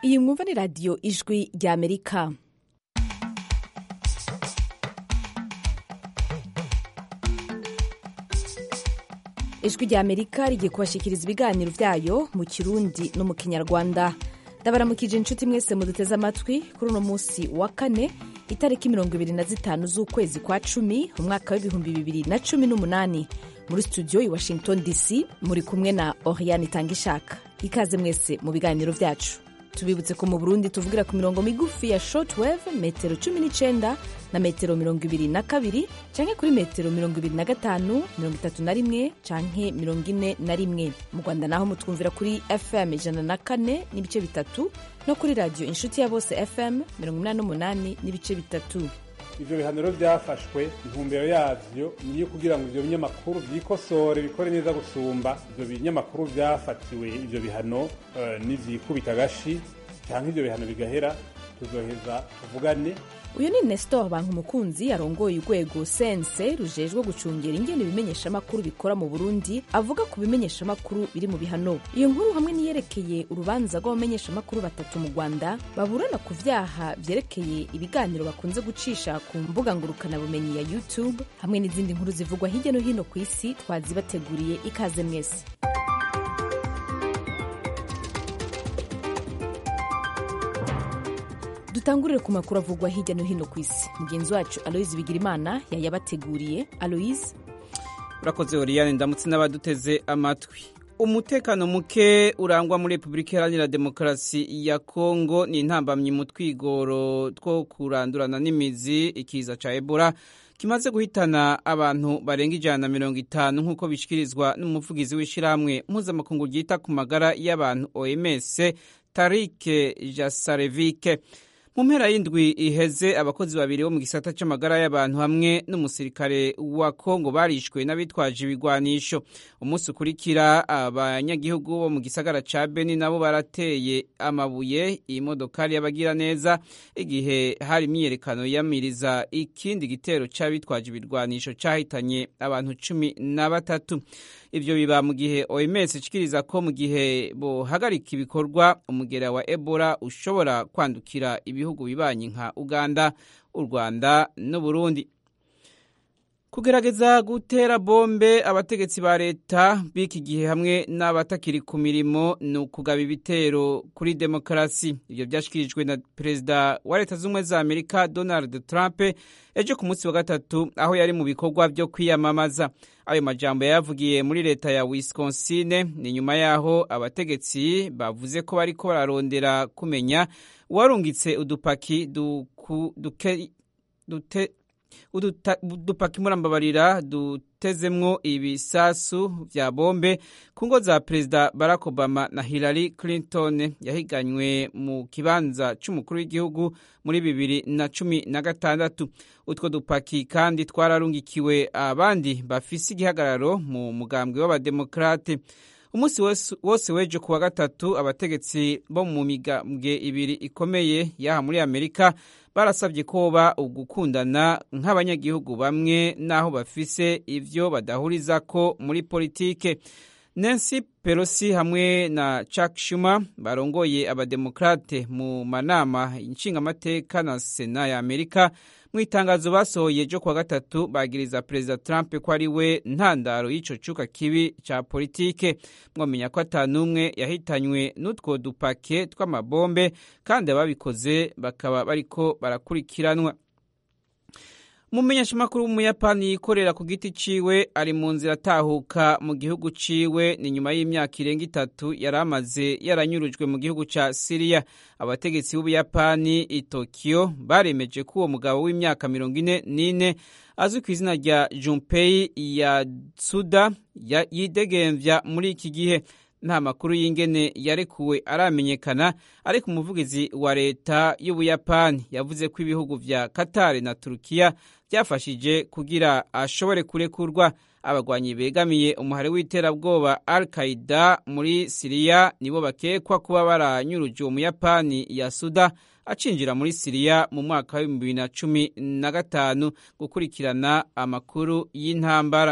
iyi mwumva ni radiyo ijwi rya amerika ijwi rya amerika rigiye kubashikiriza ibiganiro byayo mu kirundi no mu kinyarwanda ndabaramukije inshuti mwese muduteze amatwi kuri uno munsi wa kane itariki mirongo ibiri na zitanu z'ukwezi kwa cumi umwaka w'ibihumbi bibiri na cumi n'umunani muri studio i washington dc muri kumwe na oriane itangishaka ikaze mwese mu biganiro byacu tubibutse ko mu burundi tuvugira ku mirongo migufi ya shortwave metero cumi n'icenda na metero mirongo ibiri na kabiri canke kuri metero mirongo ibiri na gatanu mirongo itatu na rimwe canke mirongo ine na rimwe mu rwanda naho mutwumvira kuri fm ijana na kane n'ibice bitatu no kuri radiyo inshuti ya bose fm mirongo inani n'umunani n'ibice bitatu ivyo bihano rero vyafashwe intumbero yavyo niyo kugira ngo ivyo binyamakuru vyikosore bikore neza gusumba ivyo binyamakuru vyafatiwe ivyo bihano uh, nivyikubita agashi canke ivyo bihano bigahera tuzoheza tuvugane uyu ni nestor bankumukunzi arongoye urwego sense rujejwe gucungera ingene ibimenyeshamakuru bikora mu burundi avuga ku bimenyeshamakuru biri mu bihano iyo nkuru hamwe niyerekeye urubanza rw'abamenyeshamakuru batatu mu rwanda baburana ku vyaha vyerekeye ibiganiro bakunze gucisha ku mbuga ngurukanabumenyi ya youtube hamwe n'izindi nkuru zivugwa hirya no hino ku isi twazibateguriye ikaze mwese dutangurire ku makuru avugwa hirya no hino ku isi mugenzi wacu aloise bigirimana yayabateguriye aloise urakoze oriyane ndamutse n'abaduteze amatwi umutekano muke urangwa muri repubulika iharanira demokarasi ya kongo ni intambamyi mu twigoro two kurandurana n'imizi ikiza ca ebola kimaze guhitana abantu barenga ijana na mirongo itanu nk'uko bishikirizwa n'umuvugizi w'ishyirahamwe mpuzamakungu ryita ku magara y'abantu oms tarike jasarevike mu mpera y'indwi iheze abakozi babiri bo mu gisata cy'amagara y'abantu hamwe n'umusirikare wa kongo barishwe n'abitwaje ibigwanisho umunsi ukurikira abanyagihugu bo mu gisagara ca beni nabo barateye amabuye iyi modokari y'abagira neza igihe hari imyiyerekano yamiriza ikindi gitero c'abitwaje ibigwanisho cahitanye abantu cumi na batatu ivyo biba mu gihe oms ikiriza ko mu gihe bohagarika ibikorwa umugera wa ebola ushobora kwandukira ibihugu bibanyi nka uganda u rwanda n'uburundi kugerageza gutera bombe abategetsi ba leta b'iki gihe hamwe n'abatakiri ku mirimo ni ukugaba ibitero kuri demokarasi ibyo byashyikirijwe na perezida wa leta z'ubumwe za amerika donald trump ejo ku munsi wa gatatu aho yari mu bikorwa byo kwiyamamaza ayo majambo yayavugiye muri leta ya wisconsin ni nyuma y'aho abategetsi bavuze ko bariko bararondera kumenya uwarungitse udupaki duke dute udupaki murambabarira dutezemwo ibisasu vya bombe ku ngo za perezida barack obama na hillary clinton yahiganywe mu kibanza c'umukuru w'igihugu muri bibiri na cumi na gatandatu utwo dupaki kandi twararungikiwe abandi bafise igihagararo mu mugambwe w'abademokrate umunsi wose w'ejo kuwa gatatu abategetsi bo mu migambwe ibiri ikomeye yaha muri amerika barasabye koba ugukundana nk'abanyagihugu bamwe n'aho bafise ivyo badahurizako muri politike nancy pelosi hamwe na chuck schumer barongoye abademokrate mu manama nshingamateka na sena ya amerika mu itangazo basohoye ryo kuwa gatatu bagiriza perezida trump ko ari we ntandaro y'ico cuka kibi ca politike mwamenya ko ata n'umwe yahitanywe n'utwo dupake tw'amabombe kandi ababikoze bakaba bariko barakurikiranwa umumenyeshamakuru w'umuyapani yikorera ku giti ciwe ari mu nzira atahuka mu gihugu ciwe ni nyuma y'imyaka irenga itatu yari amaze yaranyurujwe mu gihugu ca siriya abategetsi b'ubuyapani i tokiyo baremeje ko uwo mugabo w'imyaka mirongo ine n'ine azwi ku izina rya junpei yatsuda yidegemvya muri iki gihe nta makuru y'ingene yarekuwe aramenyekana ariko umuvugizi wa leta y'ubuyapani yavuze ko ibihugu vya katari na turukiya byafashije kugira ashobore kurekurwa abagwanyi begamiye umuhari w'iterabwoba al qaida muri siriya nibo bakekwa kuba baranyuruje uwo muyapani ya suda acinjira muri siriya mu mwaka w'ibihumbi bibiri na cumi na gatanu gukurikirana amakuru y'intambara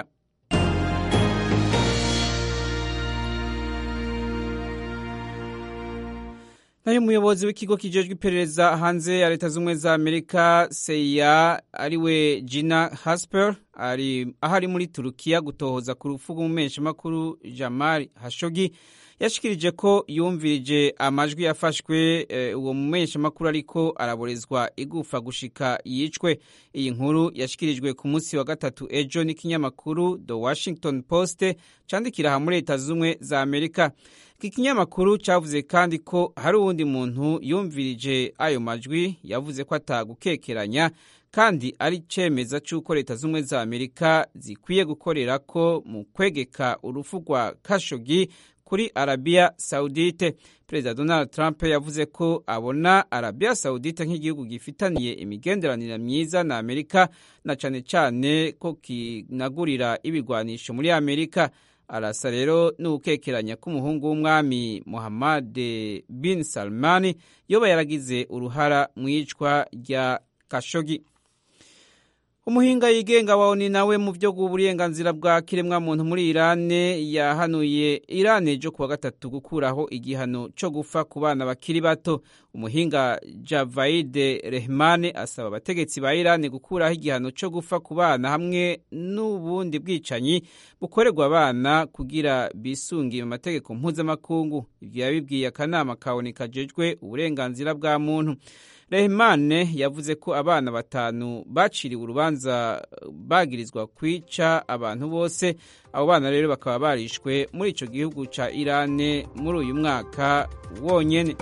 nayo umuyobozi w'ikigo kijejwe iperereza hanze ya leta z'ubumwe za amerika seya ariwe gina hasper ari aho ari muri turukiya gutohoza ku rupfu rw'umumenyeshamakuru jamal hashogi yashikirije ko yumvirije amajwi yafashwe uwo mumenyeshamakuru ariko araborezwa igufa gushika yicwe iyi nkuru yashikirijwe ku munsi wa gatatu ejo n'ikinyamakuru the washington post candikira aha muri leta z'ubumwe za amerika iki kinyamakuru cyavuze kandi ko hari uwundi muntu yumvirije ayo majwi yavuze ko atagukekeranya kandi ari cemeza c'uko leta z'ubumwe za amerika zikwiye gukorera ko mu kwegeka urupfu rwa kashogi kuri arabiya sawudite perezida donald trump yavuze ko abona arabiya sawudite nk'igihugu gifitaniye imigenderanire myiza na amerika na cane cane ko kinagurira ibigwanisho muri amerika arasa rero n'ugukekeranya k'umuhungu w'umwami muhammad bin salmani yoba yaragize uruhara mu iyicwa rya kashogi umuhinga yigenga wa oni nawe mu byo uburenganzira bwa kiremwamuntu muri irane yahanuye irane ejo kuwa gatatu gukuraho igihano cyo gufa ku bana bakiri bato umuhinga javaide rehmane asaba abategetsi ba irane gukuraho igihano cyo gufa ku bana hamwe n'ubundi bwicanyi bukorerwa abana kugira bisungiye mu mategeko mpuzamakungu ibyo yabibwiye akanama ka oni kajejwe uburenganzira bwa muntu rehmane yavuze ko abana batanu baciriwe urubanza bagirizwa kwica abantu bose abo bana rero bakaba barishwe muri icyo gihugu cya irane muri uyu mwaka wonyine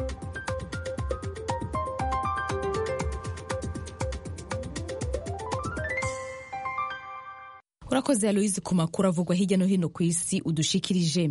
urakoze aloyizi ku makuru avugwa hirya no hino ku isi udushikirije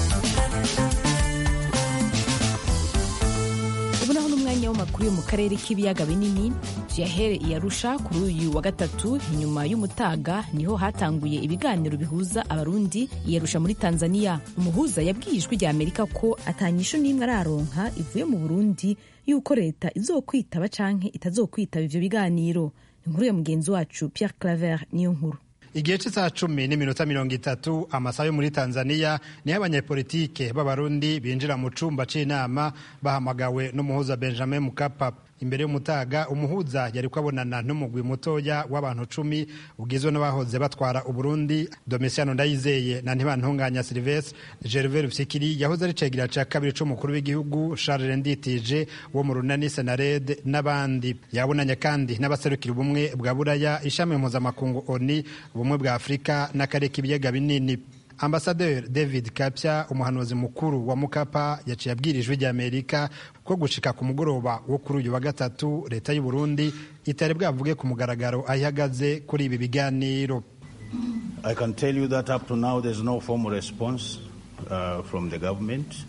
ubu naho n'umwanya w'amakuru yo mu karere k'ibiyaga binini tuyahere iyarusha kuri uyu wa gatatu inyuma y'umutaga niho hatanguye ibiganiro bihuza abarundi iyarusha muri tanzania umuhuza yabwiye ijwi rya amerika ko atanyisho n'imwe araronka ivuye mu burundi y'uko leta izokwitaba canke itazokwitaba ivyo biganiro inkuru ya mugenzi wacu pierre claver niyo nkuru igihe cy'isaha cumi n'iminota mirongo itatu amasaha yo muri tanzania niho abanyepolitike b'abarundi binjira mu cumba c'inama bahamagawe n'umuhuza benjamin mukapa imbere y'umutaga umuhuza yari kwabonana n'umugwi mutoya w'abantu cumi ugizwe n'abahoze batwara uburundi domisiano ndayizeye na ntibantunganya silvestre gervais rufyikiri yahoze ari cegira ca kabiri c'umukuru w'igihugu charles nditije wo mu runani senarede n'abandi yabonanye kandi n'abaserukira ubumwe bwa buraya ishami mpuzamakungu oni ubumwe bwa afurika n'akarere k'ibiyaga binini ambasaderi david kapya umuhanuzi mukuru wa mukapa yaciye abwira ijwi ry'amerika ko gushika ku mugoroba wo kuri uyu wa gatatu leta y'u burundi itari bwavuge ku mugaragaro aho ihagaze kuri ibi biganiro i can tell you that up to now there's no formal response uh, from the government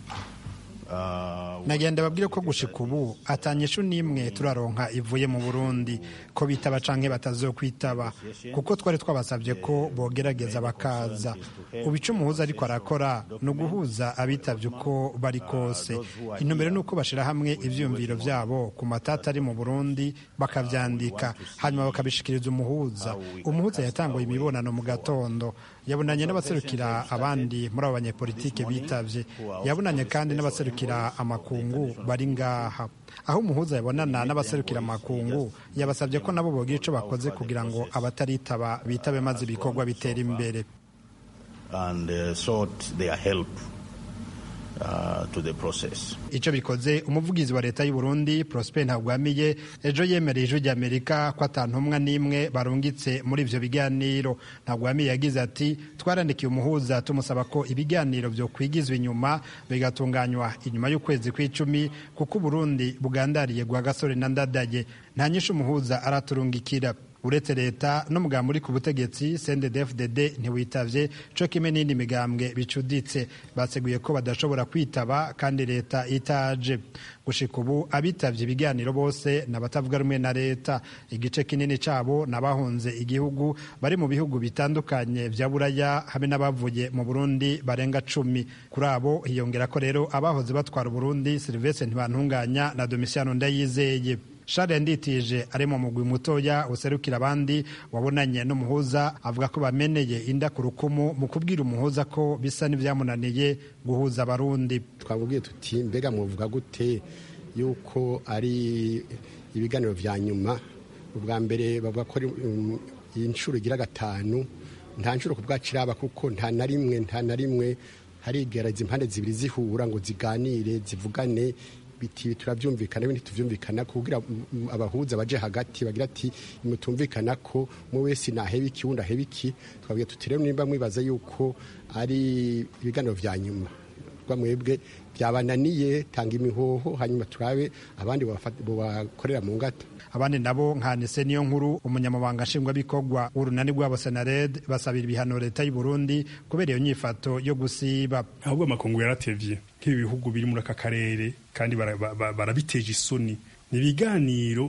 nagenda babwire ko gushika ubu atanyishu n'imwe turaronka ivuye mu burundi ko bitaba canke batazokwitaba kuko twari twabasabye ko bogerageza bakaza ubu ico umuhuza ariko arakora ni uguhuza abitavye uko bari kose intumbero ni uko bashira hamwe ivyiyumviro vyabo ku matata ari mu burundi bakavyandika hanyuma bakabishikiriza umuhuza umuhuza yatanguye imibonano mu gatondo yabonanye n'abaserukira abandi muri abo banyepolitike bitavye yabonanye kandi n'abaserukira amakungu bari ngaha aho umuhuza yabonana n'abaserukira amakungu yabasabye ko nabo bogira ico bakoze kugira ngo abataritaba bitabe maze ibikorwa bitera imbere and uh, sought their help Uh, to the process. Ico bikoze umuvugizi wa leta y'u Burundi Prosper Ntagwamiye ejo yemereye ijwi ry'Amerika ko atantumwa n'imwe barungitse muri ivyo biganiro. Ntagwamiye yagize ati twarandikiye umuhuza tumusaba ko ibiganiro vyo kwigizwa inyuma bigatunganywa inyuma y'ukwezi kw'icumi kuko Burundi bugandariye gwa gasore na ndadaye nta nyinshi umuhuza araturungikira uretse leta n'umugambi uri ku butegetsi CNDD-FDD ntiwitavye co kimwe n'indi migambwe bicuditse baseguye ko badashobora kwitaba kandi leta itaje gushika ubu abitavye ibiganiro bose n'abatavuga rumwe na leta igice kinini cabo n'abahunze igihugu bari mu bihugu bitandukanye vya buraya hamwe n'abavuye mu burundi barenga cumi kuri abo hiyongera ko rero abahoze batwara uburundi silvestre ntibantunganya na domisiano ndayizeye Charles Nditije ari mu mugwi mutoya userukira abandi wabonanye n'umuhuza avuga ko bameneye inda ku rukumu mu kubwira umuhuza ko bisa n'ivyamunaniye guhuza abarundi twabubwiye tuti mbega mwovuga gute yuko ari ibiganiro vya nyuma ubwa mbere bavuga ko iyi nshuro igira gatanu nta nshuro ku bwacu iraba kuko nta na rimwe nta na rimwe harigereza impande zibiri zihura ngo ziganire zivugane biti turabyumvikana ibindi tuvyumvikana kugira abahuza baje hagati bagira ati mutumvikana ko umwe wese naheba iki wundi aheba iki twabwiye tuti rero nimba mwibaza yuko ari ibiganiro vya nyuma rwa mwebwe byabananiye tanga imihoho hanyuma turabe abandi bakorera mu ngata abandi nabo nka nise niyo nkuru umunyamabanga nshingwabikorwa w'urunani rwabo senared basabira ibihano leta y'u Burundi kubera iyo nyifato yo gusiba ahubwo amakungu yaratevye nk'ibi bihugu biri muri aka karere kandi barabiteje isoni ni ibiganiro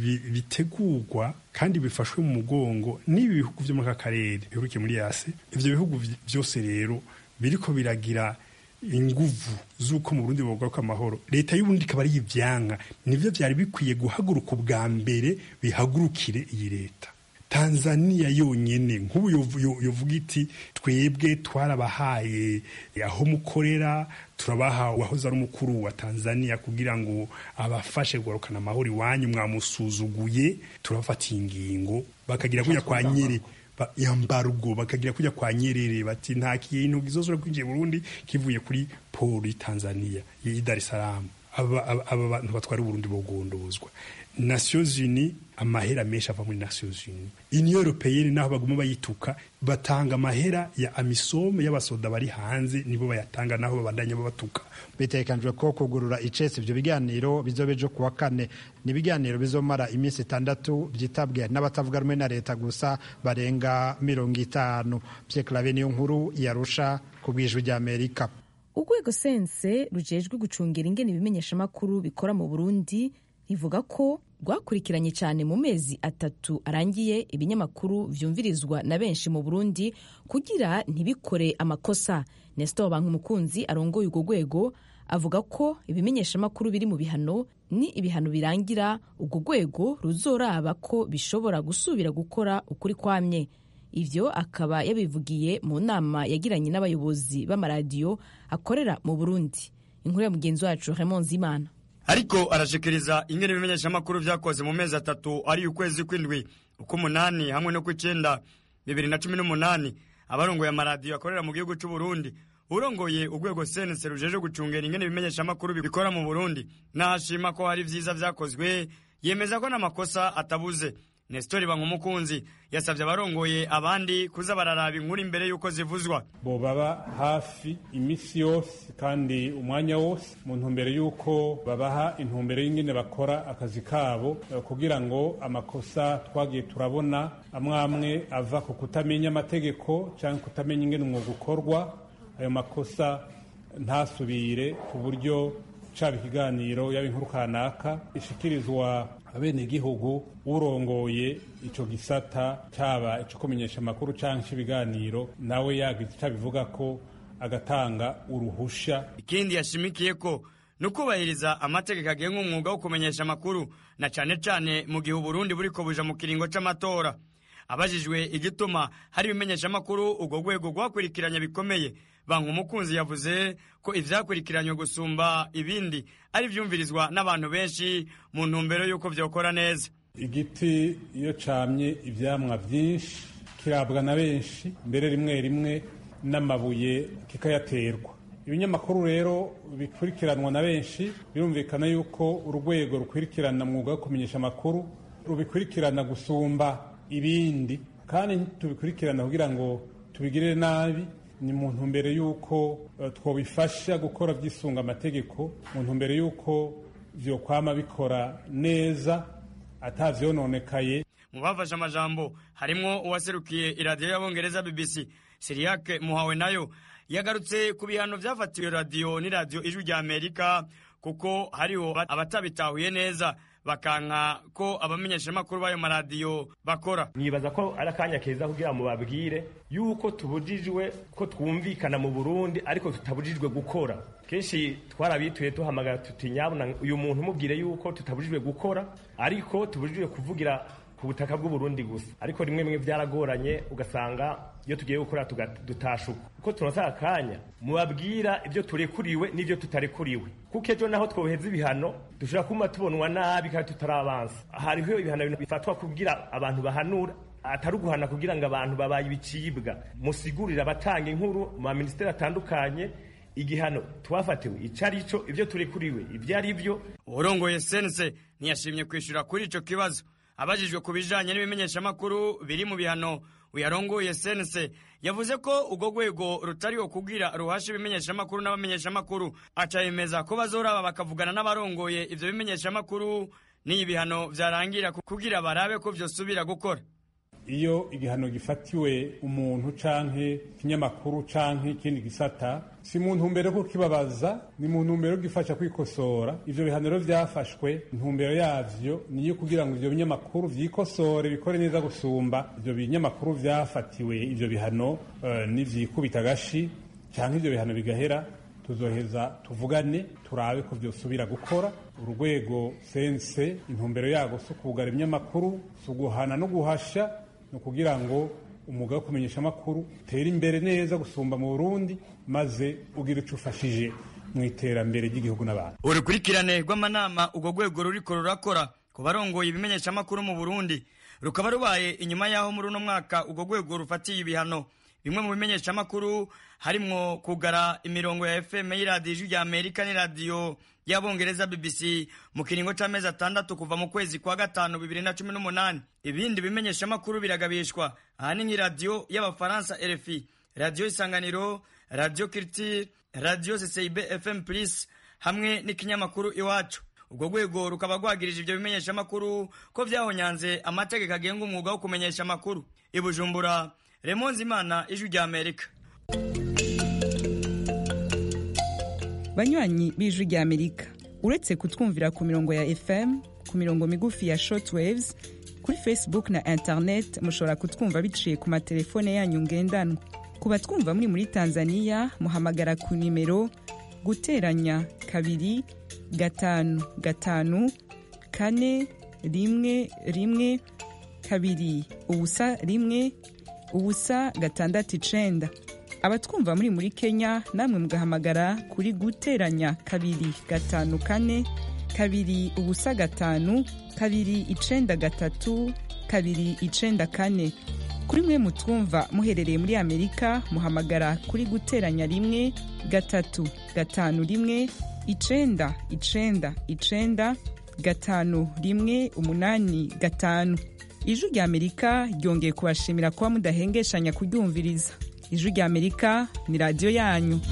bitegurwa kandi bifashwe mu mugongo n'ibi bihugu vyo muri aka karere bihurukiye muri yase ivyo bihugu vyose rero biriko biragira inguvu z'uko mu Burundi bogaruka amahoro leta y'uburundi ikaba ari ivyanka nivyo vyari bikwiye guhaguruka ubwa mbere bihagurukire iyi leta tanzania yonyene nk'ubu yovuga iti twebwe twarabahaye aho mukorera turabaha uwahoze ari umukuru wa tanzania kugira ngo abafashe kugarukana amahoro iwanyu mwamusuzuguye turabafatiye ingingo bakagira kuja kwa nyere yambargo bakagira kujya kwa Nyerere bati nta kintu gizozora kwinjiye Burundi kivuye kuri poli Tanzania yi Dar es Salaam aba aba bantu batwara Burundi bogondozwa Nations Unies amahera menshi ava muri Nations Unies Union Européenne naho baguma bayituka batanga amahera ya amisome y'abasoda bari hanze nibo bayatanga naho babandanya babatuka bitekanijwe ko kugurura icese ibyo biganiro bizobe ejo kuwa kane ni ibiganiro bizomara iminsi itandatu byitabwe n'abatavuga rumwe na leta gusa barenga mirongo itanu Pierre niyo nkuru yarusha ku bwijwi rya Amerika urwego sense rujejwe gucungira ingene ibimenyeshamakuru bikora mu Burundi rivuga ko rwakurikiranye cyane mu mezi atatu arangiye ibinyamakuru vyumvirizwa na benshi mu Burundi kugira ntibikore amakosa Nestor Bankumukunzi arongoye urwo rwego avuga ko ibimenyeshamakuru biri mu bihano ni ibihano birangira urwo rwego ruzoraba ko bishobora gusubira gukora ukuri kwamye ivyo akaba yabivugiye mu nama yagiranye n'abayobozi b'amaradiyo akorera mu Burundi inkuru ya mugenzi wacu Raymond Zimana ariko arashikiriza ingene ibimenyeshamakuru vyakoze mu mezi atatu ari ukwezi kw'indwi ukw'umunani hamwe no kw'icenda bibiri na cumi n'umunani abarongoye amaradiyo akorera mu gihugu c'uburundi urongoye urwego senese rujeje gucungera ingene ibimenyeshamakuru bikora mu burundi nahashima ko hari vyiza vyakozwe yemeza ko n'amakosa atabuze Nestori Bankumukunzi yasabye abarongoye abandi kuza bararaba inkuru imbere y'uko zivuzwa bo baba hafi imisi yose kandi umwanya wose mu ntumbero y'uko babaha intumbero y'ingene bakora akazi kabo kugira ngo amakosa twagiye turabona amwe amwe ava ku kutamenya amategeko cyangwa kutamenya ingene umwuga ukorwa ayo makosa ntasubire ku buryo caba ikiganiro yaba inkuru kanaka ishikirizwa abenegihugu urongoye ico gisata caba ico kumenyesha amakuru canke ibiganiro nawe yagize ico abivuga ko agatanga uruhusha ikindi yashimikiye ko ni ukubahiriza amategeko agenga umwuga wo kumenyesha amakuru na cane cane mu gihe uburundi buriko buja mu kiringo c'amatora abajijwe igituma hari ibimenyeshamakuru urwo rwego rwakurikiranye bikomeye banki umukunzi yavuze ko ivyakurikiranywe gusumba ibindi ari vyumvirizwa n'abantu benshi mu ntumbero y'uko vyokora neza igiti iyo camye ivyamwa vyinshi kirabwa na benshi mbere rimwe rimwe n'amabuye kikayaterwa ibinyamakuru rero bikurikiranwa na benshi birumvikana yuko urwego rukurikirana mwuga wo kumenyesha amakuru rubikurikirana gusumba ibindi kandi tubikurikirana kugira ngo tubigirire nabi ni mu ntumbero y'uko twabifasha gukora byisunga amategeko mu ntumbero y'uko byokwama bikora neza atavyononekaye mu bafashe amajambo harimwo uwaserukiye iradiyo y'abongereza bbc siriyake muhawe nayo yagarutse ku bihano vyafatiwe radiyo n'iradiyo ijwi rya amerika kuko hariho abatabitahuye neza bakanka ko abamenyeshamakuru b'ayo maradiyo bakora nibaza ko ari akanya keza kugira ngo babwire yuko tubujijwe ko twumvikana mu burundi ariko tutabujijwe gukora kenshi twarabituye duhamagara tuti nyabuna uyu muntu umubwire yuko tutabujijwe gukora ariko tubujijwe kuvugira ku butaka bw'uburundi gusa ariko rimwe rimwe byaragoranye ugasanga iyo tugiye gukora dutashuka kuko tunosa akanya mubabwira ibyo turekuriwe n'ibyo tutarekuriwe kuko ejo naho twoheza ibihano dushobora kuma tubonwa nabi kandi tutarabanza hariho ibihano bifatwa kugira abantu bahanura atari uguhana kugira ngo abantu babaye ibicibwa musigurire abatanga inkuru mu maminisiteri atandukanye igihano twafatiwe icyo ari cyo ibyo turekuriwe ibyo ari byo urongoye sense ntiyashimye kwishyura kuri icyo kibazo abajijwe ku bijanye n'ibimenyeshamakuru biri mu bihano uyarongoye sense yavuze ko urwo rwego rutariho kugira ruhasha ibimenyeshamakuru n'abamenyeshamakuru acayemeza ko bazoraba bakavugana n'abarongoye ivyo bimenyeshamakuru n'iyi bihano vyarangira kugira barabe ko vyosubira gukora iyo igihano gifatiwe umuntu canke ikinyamakuru canke ikindi gisata si mu ntumbero yo kukibabaza ni mu ntumbero yo gifasha kwikosora ivyo bihano rero vyafashwe intumbero yavyo niyo kugira ngo ivyo binyamakuru vyikosore bikore neza gusumba ivyo binyamakuru vyafatiwe ivyo bihano uh, nivyikubita agashi canke ivyo bihano bigahera tuzoheza tuvugane turabe ko vyosubira gukora urwego sense intumbero yago si ukugara ibinyamakuru si uguhana no guhasha ni ukugira ngo umwuga wo kumenyesha amakuru utere imbere neza gusumba mu burundi maze ugira icyo ufashije mu iterambere ry'igihugu n'abantu urukurikirane rw'amanama urwo rwego ruriko rurakora ku barongoye ibimenyeshamakuru mu burundi rukaba rubaye inyuma y'aho muri uno mwaka urwo rwego rufatiye ibihano bimwe mu bimenyeshamakuru harimwo kugara imirongo ya fm y'iradiyo ijwi rya amerika n'iradiyo y'abongereza bbc mu kiringo c'amezi atandatu kuva mu kwezi kwa gatanu bibiri na cumi n'umunani ibindi bimenyeshamakuru biragabishwa ahanini nk'iradiyo y'abafaransa rfi radiyo isanganiro radiyo kirtire radiyo ccib fm plus hamwe n'ikinyamakuru iwacu urwo rwego rukaba rwagirije ibyo bimenyeshamakuru ko vyahonyanze amategeko agenga umwuga wo kumenyesha amakuru i bujumbura remonzi imana ijwi rya amerika banywanyi b'ijwi rya amerika uretse kutwumvira ku mirongo ya fm ku mirongo migufi ya shortwaves kuri facebook na internet mushobora kutwumva biciye ku matelefone yanyu ngendanwa ku batwumva muri muri tanzania muhamagara ku nimero guteranya kabiri gatanu gatanu kane rimwe rimwe kabiri ubusa rimwe ubusa gatandatu icenda abatwumva muri muri kenya namwe mugahamagara kuri guteranya kabiri gatanu kane kabiri ubusa gatanu kabiri icenda gatatu kabiri icenda kane kuri mwe mutwumva muherereye muri amerika muhamagara kuri guteranya rimwe gatatu gatanu rimwe icenda icenda icenda gatanu rimwe umunani gatanu ijwi rya amerika ryongeye kubashimira kuba mudahengeshanya kuryumviriza ijwi rya amerika ni radiyo yanyu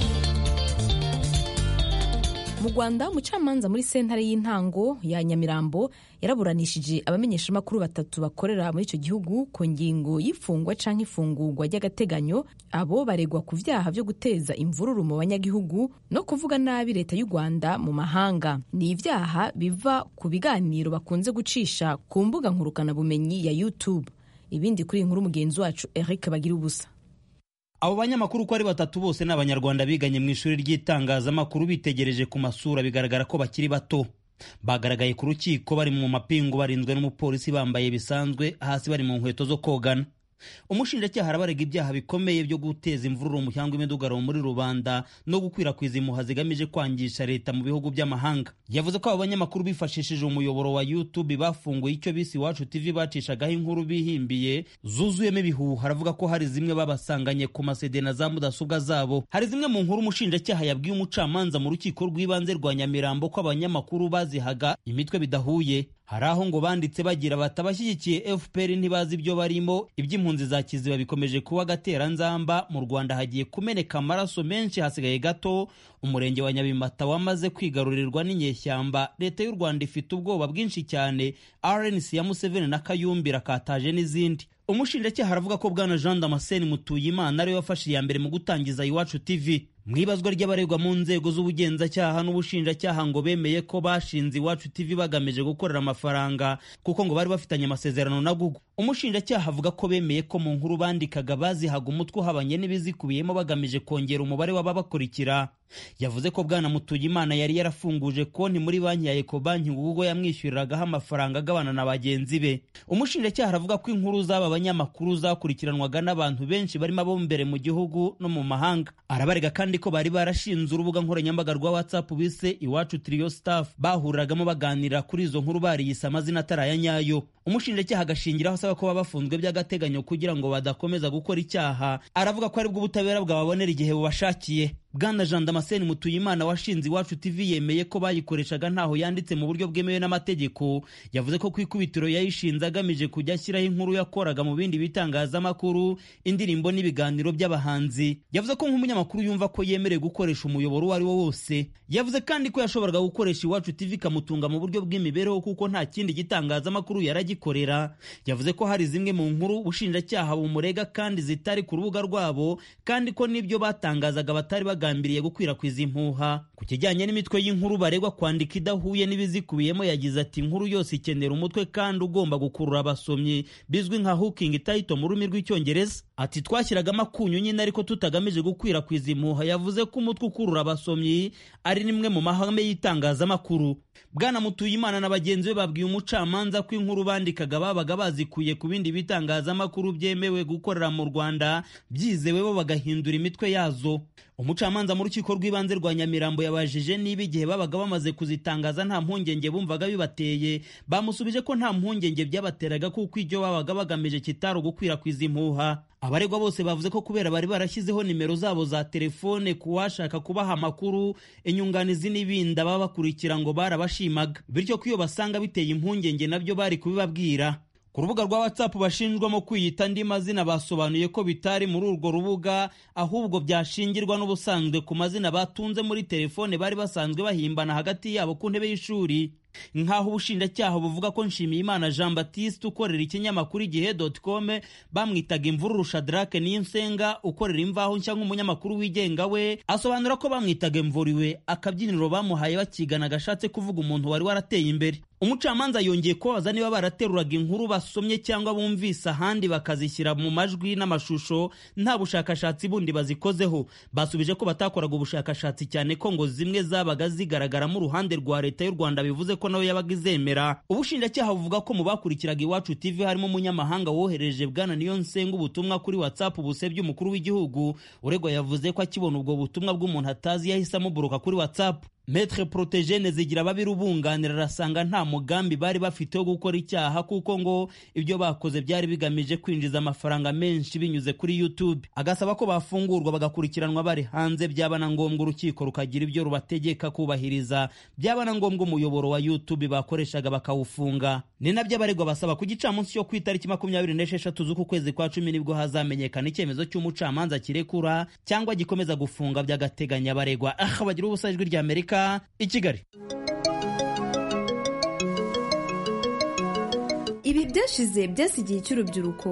mu rwanda umucamanza muri sentare y'intango ya nyamirambo yaraburanishije abamenyeshamakuru batatu bakorera muri icyo gihugu ku ngingo y'ifungwa cyangwa ifungurwa ry'agateganyo abo baregwa ku byaha byo guteza imvururu mu banyagihugu no kuvuga nabi leta y'u rwanda mu mahanga ni ibyaha biva ku biganiro bakunze gucisha ku mbuga nkurukanabumenyi ya youtube ibindi kuri iyi nkuru mugenzi wacu eric bagira ubusa abo banyamakuru uko ari batatu bose ni abanyarwanda biganye mu ishuri ry'itangazamakuru bitegereje ku masura bigaragara ko bakiri bato bagaragaye ku rukiko bari mu mapingu barinzwe n'umupolisi bambaye bisanzwe hasi bari mu nkweto zo kogana umushinjacyaha arabarega ibyaha bikomeye byo guteza imvururu mu cyangwa imidugararo muri rubanda no gukwirakwiza impuha zigamije kwangisha leta mu bihugu by'amahanga yavuze ko abo banyamakuru bifashishije umuyoboro wa youtube bafunguye icyo bise iwacu tv bacishagaho inkuru bihimbiye zuzuyemo ibihuha aravuga ko hari zimwe babasanganye ku masede na za mudasobwa zabo hari zimwe mu nkuru umushinjacyaha yabwiye umucamanza mu rukiko rw'ibanze rwa nyamirambo ko abanyamakuru bazihaga imitwe bidahuye hari aho ngo banditse bagira bati abashyigikiye fpr ntibazi ibyo barimo iby'impunzi za kiziba bikomeje kuba agateranzamba mu rwanda hagiye kumeneka amaraso menshi hasigaye gato umurenge wa nyabimata wamaze kwigarurirwa n'inyeshyamba leta y'u rwanda ifite ubwoba bwinshi cyane rnc ya museveni na kayumbi rakataje n'izindi umushinjacyaha aravuga ko bwana jean damascene mutuyimana ariwe wafashe iya mbere mu gutangiza iwacu tv mu ibazwa ry'abaregwa mu nzego z'ubugenzacyaha n'ubushinjacyaha ngo bemeye ko bashinze iwacu tv bagamije gukorera amafaranga kuko ngo bari bafitanye amasezerano na google umushinjacyaha avuga ko bemeye ko mu nkuru bandikaga bazihaga umutwe uhabanye n'ibizikubiyemo bagamije kongera umubare w'ababakurikira yavuze ko bwana mutuyimana yari yarafunguje konti muri banki ya ekobanki ubwo yamwishyuriragaho amafaranga agabana na bagenzi be umushinjacyaha aravuga ko inkuru z'aba banyamakuru zakurikiranwaga n'abantu benshi barimo abo mbere mu gihugu no mu mahanga arabarega kandi ko bari barashinze urubuga nkoranyambaga rwa whatsapp bise iwacu trio staff bahuriragamo baganira kuri izo nkuru bariyise amazina atari aya nyayo umushinjacyaha agashingiraho asaba ko baba bafunzwe by'agateganyo kugira ngo badakomeza gukora icyaha aravuga ko aribwo ubutabera bwababonera igihe bubashakiye bwana jean damascene mutuyimana washinze iwacu tv yemeye ko bayikoreshaga ntaho yanditse mu buryo bwemewe n'amategeko yavuze ko ku ikubitiro yayishinze agamije kujya ashyiraho inkuru yakoraga mu bindi bitangazamakuru indirimbo n'ibiganiro by'abahanzi yavuze ko nk'umunyamakuru yumva ko yemerewe gukoresha umuyoboro uwo ari wo wose yavuze kandi ko yashoboraga gukoresha iwacu tv ikamutunga mu buryo bw'imibereho kuko nta kindi gitangazamakuru yaragikorera yavuze ko hari zimwe mu nkuru ubushinjacyaha bumurega kandi zitari ku rubuga rwabo kandi ko n'ibyo batangazaga batari bagambiriye gukwirakwiza impuha ku kijyanye n'imitwe y'inkuru baregwa kwandika idahuye n'ibizikubiyemo yagize ati inkuru yose ikenera umutwe kandi ugomba gukurura abasomyi bizwi nka hooking title mu rurimi rw'icyongereza ati twashyiragamo akunyu nyine ariko tutagamije gukwirakwiza impuha yavuze ko umutwe ukurura abasomyi ari nimwe mu mahame y'itangazamakuru bwana mutuyimana na bagenzi be babwiye umucamanza ko inkuru bandikaga babaga bazikuye ku bindi bitangazamakuru byemewe gukorera mu rwanda byizewe bo bagahindura imitwe yazo umucamanza mu rukiko rw'ibanze rwa nyamirambo yabajije niba igihe babaga bamaze kuzitangaza nta mpungenge bumvaga bibateye bamusubije ko nta mpungenge byabateraga kuko ibyo babaga bagamije kitari ugukwirakwiza impuha abaregwa bose bavuze ko kubera bari barashyizeho nimero zabo za telefone ku washaka kubaha amakuru inyunganizi n'ibindi ababa bakurikira ngo barabashimaga bityo ko iyo basanga biteye impungenge nabyo bari kubibabwira ku rubuga rwa whatsapp bashinjwamo kwiyita andi mazina basobanuye ko bitari muri urwo rubuga ahubwo byashingirwa n'ubusanzwe ku mazina batunze muri telefone bari basanzwe bahimbana hagati yabo ku ntebe y'ishuri nk'aho ubushinjacyaha buvuga ko nshimiyimana jean baptiste ukorera ikinyamakuru igihe com bamwitaga imvururu shadrake n'insenga ukorera imvaho nshya nk'umunyamakuru wigenga we asobanura ko bamwitaga imvuriwe akabyiniro bamuhaye bakigana gashatse kuvuga umuntu wari warateye imbere umucamanza yongeye kubabaza niba barateruraga inkuru basomye cyangwa bumvise ahandi bakazishyira mu majwi n'amashusho nta bushakashatsi bundi bazikozeho basubije ko batakoraga ubushakashatsi cyane ko ngo zimwe zabaga zigaragaramo uruhande rwa leta y'u rwanda bivuze ko nawe yabaga izemera ubushinjacyaha buvuga ko mu bakurikiraga iwacu tv harimo umunyamahanga wohereje bwana niyo nsenga ubutumwa kuri whatsapp busebya umukuru w'igihugu uregwa yavuze ko akibona ubwo butumwa bw'umuntu atazi yahise amuburuka kuri whatsapp Maître Protégene zigira babiri ubunganira arasanga nta mugambi bari bafite wo gukora icyaha kuko ngo ibyo bakoze byari bigamije kwinjiza amafaranga menshi binyuze kuri YouTube agasaba ko bafungurwa bagakurikiranwa bari hanze byaba na ngombwa urukiko rukagira ibyo rubategeka kubahiriza byaba na ngombwa umuyoboro wa YouTube bakoreshaga bakawufunga ni nabyo abaregwa basaba ku gicamunsi cyo ku itariki makumyabiri n'esheshatu z'uku kwezi kwa cumi nibwo hazamenyekana icyemezo cy'umucamanza kirekura cyangwa gikomeza gufunga by'agateganyo abaregwa aha bagira ubusa ijwi rya Amerika i kigali ibi byashize byasigiye cy'urubyiruko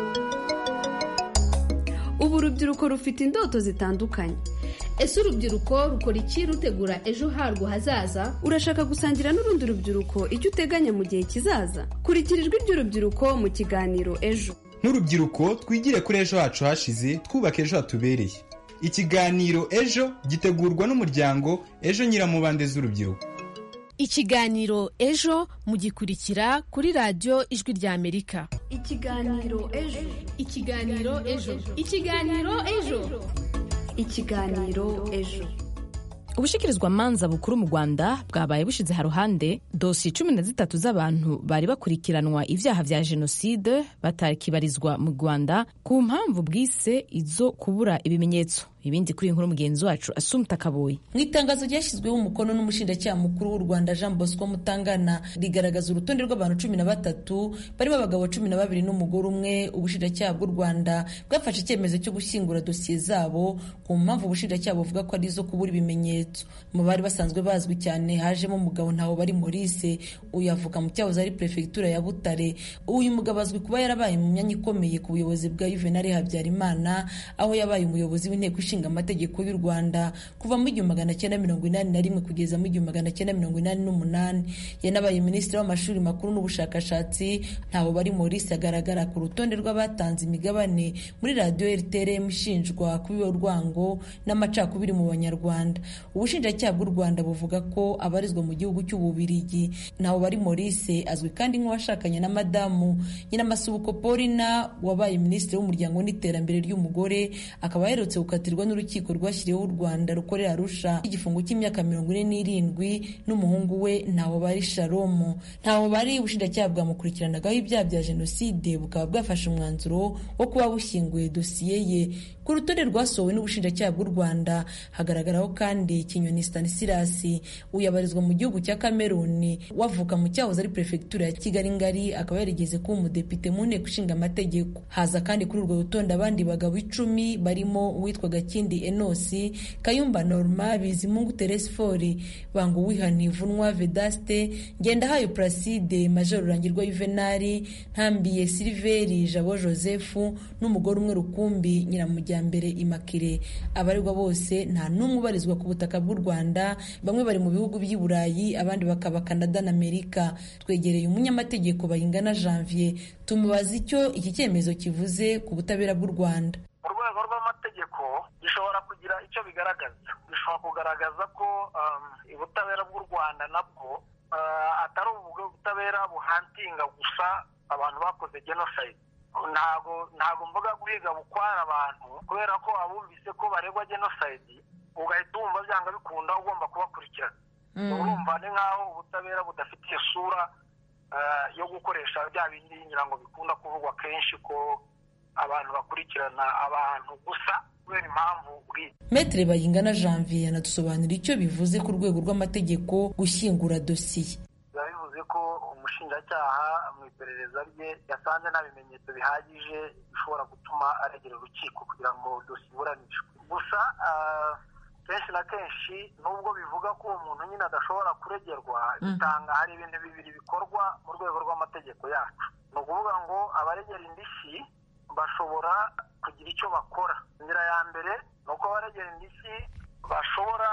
ubu urubyiruko rufite indoto zitandukanye ese urubyiruko rukora iki rutegura ejo harwo hazaza urashaka gusangira n'urundi rubyiruko icyo uteganya mu gihe kizaza kurikira ijwi ry'urubyiruko mu kiganiro ejo nk'urubyiruko twigire kuri ejo hacu hashize twubaka ejo hatubereye ikiganiro ejo gitegurwa n'umuryango ejo nyiramubande z'urubyiruko ikiganiro ejo mugikurikira kuri radiyo ijwi rya amerika ikiganiro ejo ikiganiro ejo ikiganiro ejo ikiganiro ejo ubushikirizwamanza bukuru mu rwanda bwabaye bushyize haruhande dosiye cumi na zitatu z'abantu bari bakurikiranwa ibyaha bya jenoside batakibarizwa mu rwanda ku mpamvu bwise izo kubura ibimenyetso ibindi kuri inkuru mugenzi wacu asumta kaboyi mu itangazo ryashyizweho umukono n'umushinjacyaha mukuru w'u rwanda jean bosco mutangana rigaragaza urutonde rw'abantu cumi na batatu barimo abagabo cumi na babiri n'umugore umwe ubushinjacyaha bw'u rwanda bwafashe icyemezo cyo gushyingura dosiye zabo ku mpamvu ubushinjacyaha buvuga ko ari izo kubura ibimenyetso mu bari basanzwe bazwi cyane hajemo umugabo ntawo bari maurice uyu avuka mu cyahoze ari perefegitura ya butare uyu mugabo azwi kuba yarabaye mu myanya ikomeye ku buyobozi bwa juvenal habyarimana aho yabaye umuyobozi w'inteko ishinga ishinga amategeko y'u rwanda kuva mu igihumbi magana cyenda mirongo inani na rimwe kugeza mu igihumbi magana cyenda mirongo inani n'umunani yanabaye minisitiri w'amashuri makuru n'ubushakashatsi ntaho bari maurice agaragara ku rutonde rw'abatanze imigabane muri radiyo rtrm ishinjwa kubiba urwango n'amacakubiri mu banyarwanda ubushinjacyaha bw'u rwanda buvuga ko abarizwa mu gihugu cy'ububirigi ntaho bari maurice azwi kandi nk'uwashakanye na madamu nyiramasubuko paulina wabaye minisitiri w'umuryango n'iterambere ry'umugore akaba aherutse gukatirwa n'urukiko rwashyiriweho u rwanda rukorera arusha igifungo cy'imyaka mirongo ine n'irindwi n'umuhungu we ntaho bari sharomu ntaho bari ubushinjacyaha bwamukurikiranagaho ibyaha bya jenoside bukaba bwafashe umwanzuro wo kuba bushyinguye dosiye ye ku rutonde rwasohowe n'ubushinjacyaha bw'u rwanda hagaragaraho kandi kinyoni stanislas uyabarizwa mu gihugu cya kameruni wavuka mu cyahoze ari perefegitura ya kigali ngari akaba yarigeze kuba umudepite mu nteko ishinga amategeko haza kandi kuri urwo rutonde abandi bagabo icumi barimo uwitwaga kindi enosi kayumba norma bizimungu teresifori bango wihanivunwa vedaste ngendahayo placide major rurangirwa yuvenali ntambiye siliveri jabo joseph n'umugore umwe rukumbi nyiramujyambere imakire abaregwa bose nta n'umwe ubarizwa ku butaka bw'u rwanda bamwe bari mu bihugu by'i burayi abandi bakaba canada na amerika twegereye umunyamategeko bayingana janvier tumubaza icyo iki cyemezo kivuze ku butabera bw'u rwanda mu rwego rw'amategeko gishobora kugira icyo bigaragaza bishobora kugaragaza ko ubutabera bw'u rwanda nabwo atari ubutabera buhantinga gusa abantu bakoze genocide ntago ntago mvuga guhiga bukwara abantu kubera ko abumvise ko baregwa genocide ugahita wumva byanga bikunda ugomba kubakurikirana urumva ni nk'aho ubutabera budafite isura yo gukoresha bya bindi ngira ngo bikunda kuvugwa kenshi ko abantu bakurikirana abantu gusa kubera impamvu bwite metere bayingana janvier yanadusobanurira icyo bivuze ku rwego rw'amategeko gushyingura dosiye biba bivuze ko umushinjacyaha mu iperereza rye yasanze nta bimenyetso bihagije bishobora gutuma aregera urukiko kugira ngo dosiye iburanishwe gusa kenshi na kenshi nubwo bivuga ko uwo muntu nyine adashobora kuregerwa bitanga hari ibintu bibiri bikorwa mu rwego rw'amategeko yacu ni ukuvuga ngo abaregera indishyi bashobora kugira icyo bakora inzira ya mbere ni uko abaregera indishyi bashobora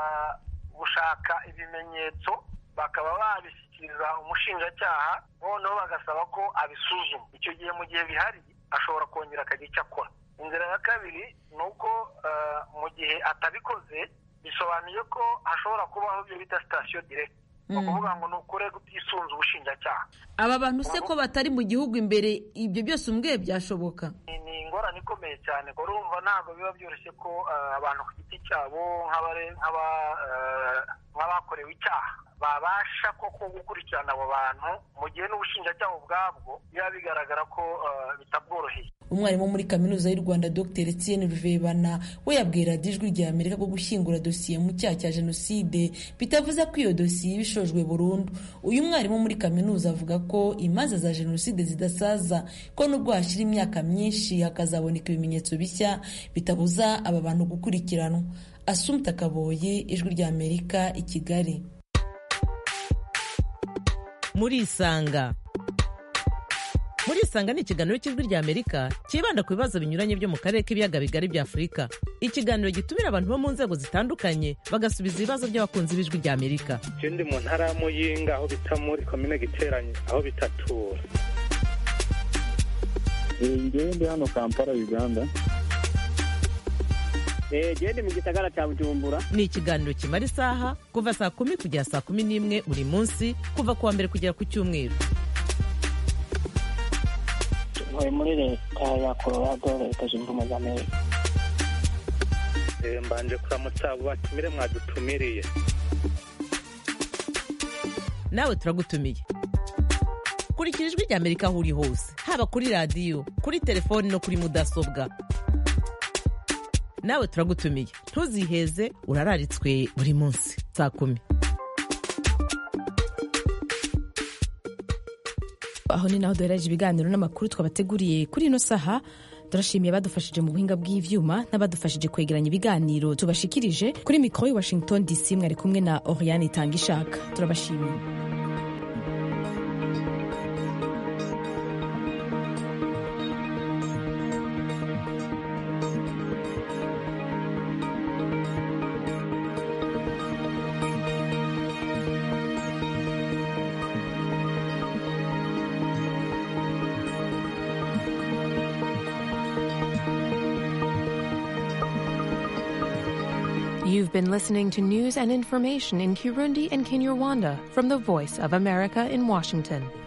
gushaka ibimenyetso bakaba babishyikiriza umushinjacyaha noneho bagasaba ko abisuzuma icyo gihe mu gihe bihari ashobora kongera akagira icyo akora inzira ya kabiri ni uko mu gihe atabikoze bisobanuye ko hashobora kubaho ibyo bita sitasiyo direkiti ni ukuvuga ngo ni ukure utisunze ubushinjacyaha aba bantu se ko batari mu gihugu imbere ibyo byose umbwiye byashoboka ni ingorane ikomeye cyane urumva ntabwo biba byoroshye ko abantu ku giti cyabo nk'abakorewe icyaha babasha koko gukurikirana abo bantu mu gihe n'ubushinjacyaha ubwabwo biba bigaragara ko bitabworoheye umwarimu muri kaminuza y'u rwanda dr etienne ruvebana we yabwira ijwi rya amerika ko gushyingura dosiye mu cyaha cya jenoside bitavuze ko iyo dosiye iba ishojwe burundu uyu mwarimu muri kaminuza avuga ko imanza za jenoside zidasaza ko nubwo hashyira imyaka myinshi hakazaboneka ibimenyetso bishya bitabuza aba bantu gukurikiranwa asumta kaboye ijwi rya amerika i kigali muri isanga muri isanga ni ikiganiro cy'ijwi rya amerika cyibanda ku bibazo binyuranye byo mu karere k'ibiyaga bigari bya afurika ikiganiro gitumira abantu bo mu nzego zitandukanye bagasubiza ibibazo by'abakunzi b'ijwi rya amerika je ndi mu ntara ya muyinga aho bita muri komine giteranye aho bitatura ngewe ndi hano kampala uganda gende mu gisagara cya bujumbura ni ikiganiro kimara isaha kuva saa kumi kugera saa kumi n'imwe buri munsi kuva ku wa mbere kugera ku cyumweru ntuye muri leta ya colorado leta zunze ubumwe za amerika mbanje kuramutsa abo batumire mwadutumiriye nawe turagutumiye kurikira ijwi rya amerika aho uri hose haba kuri radiyo kuri telefoni no kuri mudasobwa nawe turagutumiye ntuziheze urararitswe buri munsi saa kumi aho ni naho duhereje ibiganiro n'amakuru twabateguriye kuri ino saha turashimiye abadufashije mu buhinga bw'ivyuma n'abadufashije kwegeranya ibiganiro tubashikirije kuri mikoro i washington dc mwari kumwe na oriane itanga ishaka turabashimiye You've been listening to news and information in Kirundi and Kinyarwanda from the Voice of America in Washington.